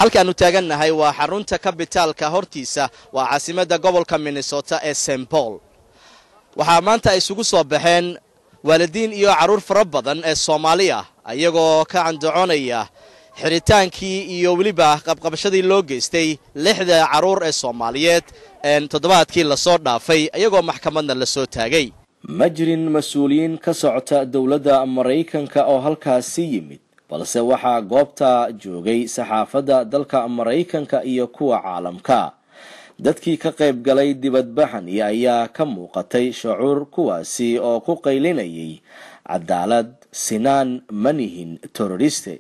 halkaannu taagannahay waa xarunta kabitaalka hortiisa waa caasimadda gobolka minnesota ee st paul waxaa maanta ay isugu soo baxeen waalidiin iyo carruur fara badan ee soomaali ah ayagoo ka candacoonaya xiritaankii iyo weliba qabqabashadii loo geystay lixda carruur ee soomaaliyeed toddobaadkii lasoo dhaafay ayagoo maxkamadna la soo taagay ma jirin mas-uuliyiin ka socota dowladda maraykanka oo halkaasi yimid balse waxaa goobta joogay saxaafadda dalka maraykanka iyo kuwa caalamka dadkii ka qayb galay dibadbaxani ayaa ka muuqatay shucuur kuwaasi oo ku qaylinayay cadaalad sinaan manihin teroriste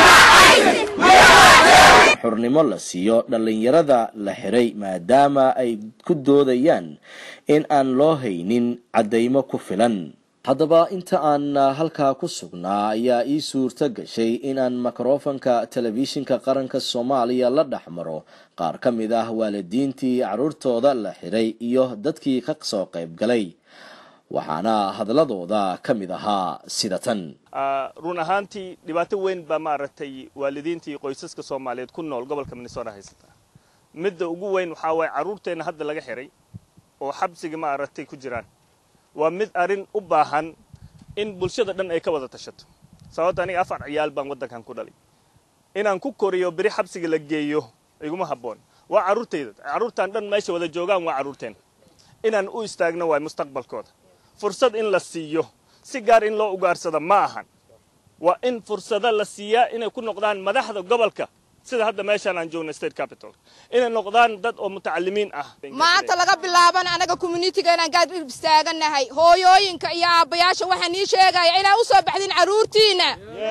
xurnimo la siiyo dhallinyarada la xiray maadaama ay ku doodayaan in aan loo haynin caddaymo ku filan haddaba inta aan halkaa ku sugnaa ayaa ii suurto gashay inaan mikrofanka telefishinka qaranka soomaaliya la dhex maro qaar ka mid ah waalidiintii carruurtooda la xiray iyo dadkii ka soo qayb galay waxaana hadladooda ka mid ahaa sida tan run ahaantii dhibaato weyn baa maaragtay waalidiintii qoysaska soomaaliyeed ku nool gobolka minnesota haysata midda ugu weyn waxaa waaye carruurteenna hadda laga xiray oo xabsiga maaragtay ku jiraan waa mid arrin u baahan in bulshada dhan ay ka wada tashato sababto aniga afar ciyaal baan waddankan ku dhalay inaan ku koriyo beri xabsiga la geeyo iguma habboon waa carruurtayda carruurtaan dhan meesha wada joogaan waa carruurteen inaan u istaagno waay mustaqbalkooda fursad in la siiyo si gaar in loo ugaarsado ma ahan waa in fursado la siiyaa inay ku noqdaan madaxda gobolka sida hadda meeshaan aan joogna state capital inay noqdaan dad oo mutacalimiin ah maanta laga bilaaban anaga communitiga inaan gaad istaaganahay hooyooyinka iyo aabbayaasha waxaan ii sheegaya inaa u soo baxdiin carruurtiina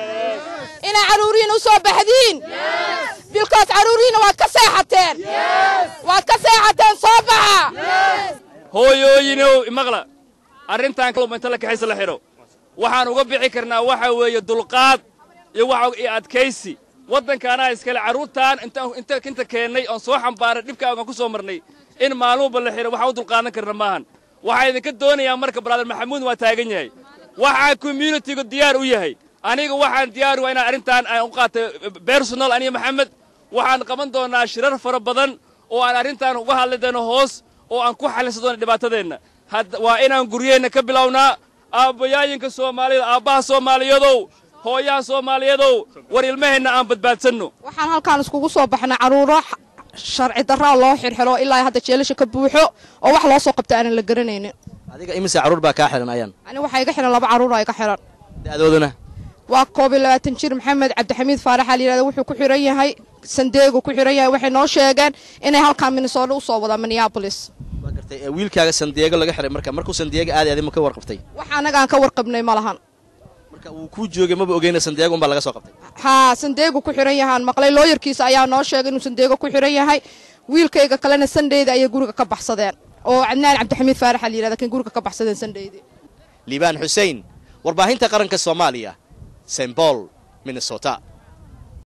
inaa carruurihiina u soo baxdiin bilkoos carruurihiina waad ka seexateen waad ka seexateen soo baxa hooyooyinow imaqla arrintan inta la kaxaysa la xidho waxaan uga bixi karnaa waxa weeye dulqaad iyo iyo adkaysi waddankaanaa iskale carruurtaan inta keennay oon soo xambaaray dhibkaagaan ku soo marnay in maalmuba la xidho waxaan u dulqaadan karna maahan waxaa idinka doonayaa marka brother maxamuud waa taagan yahay waxaa communitigu diyaar u yahay aniga waxaan diyaar waa inaan arrintaan aan u qaatay bersonal aniga maxamed waxaan qaban doonnaa shirar fara badan oo aan arrintaan uga hadli doono hoos oo aan ku xallisan doono dhibaatadeenna waa inaan guryaheenna ka bilownaa aabbayaayinka soomaalida aabbaha soomaaliyadow hooyaha soomaaliyadow war ilmaheenna aan badbaadsanno waxaan halkaan iskugu soo baxnay carruuro sharci darraa loo xirxiro ilaa hadda jeelasha ka buuxo oo wax loo soo qabta aanan la garanaynin adiga imise carruur baa kaa xihan ayaan ani waxaa iga xihan laba carruura iga xihan da'dooduna waa koob iyo labaatan jir maxamed cabdixamiid faaraxa la yidhahda wuxuu ku xihan yahay sandeegu ku xihan yahay waxay noo sheegeen inay halkaan minnesota u soo wadaan minneabolis waa gartay wiilkaaga sandiego laga xihay marka markuu sandiego aaday adi ma ka warqabtay wax annaga aan ka warqabnay ma lahan marka uu kuu joogay maba ogeyna sandiego unbaa laga soo qabtay haa sandeegu ku xihan yahaan maqlay looyarkiisa ayaa noo sheegay inuu sandeego ku xihan yahay wiilkayga kalena sandheyda ayay guriga ka baxsadeen oo cadnaan cabdixamiid faaraxa la yidhahda kan guriga ka baxsadeen sandheydi liibaan xuseen warbaahinta qaranka soomaaliya st paul minnesota